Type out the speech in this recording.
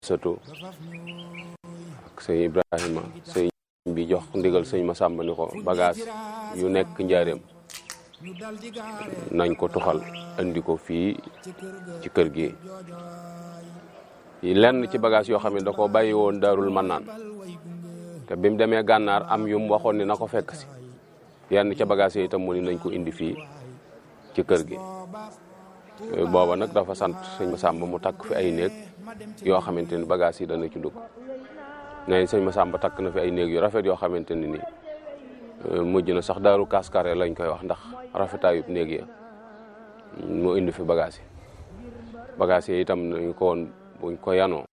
sëtu ak sëñ Ibrahima sëñ bi jox ndigal sëñ Masamba ni ko bagage yu nekk njaareem nañ ko tuxal andi ko fii ci kër gi lenn ci bagage yoo xam ne da ko bàyyi woon daarul mannaan te bi mu demee gànnaar am yum waxoon ni na ko fekk si yenn ca bagage yi itam mu ni nañ ko indi fii ci kër gi booba nag dafa sant sëñ Masamba mu takk fi ay néeg yoo xamante ni bagage yi dana ci dugg nee sëñ Masamba takk na fi ay néeg yu rafet yoo xamante ni nii mujj na sax daaru kaskare lañ koy wax ndax rafetaayub néeg ya mu indi fi bagage yi bagage yi itam nañ ko woon buñ ko yanoo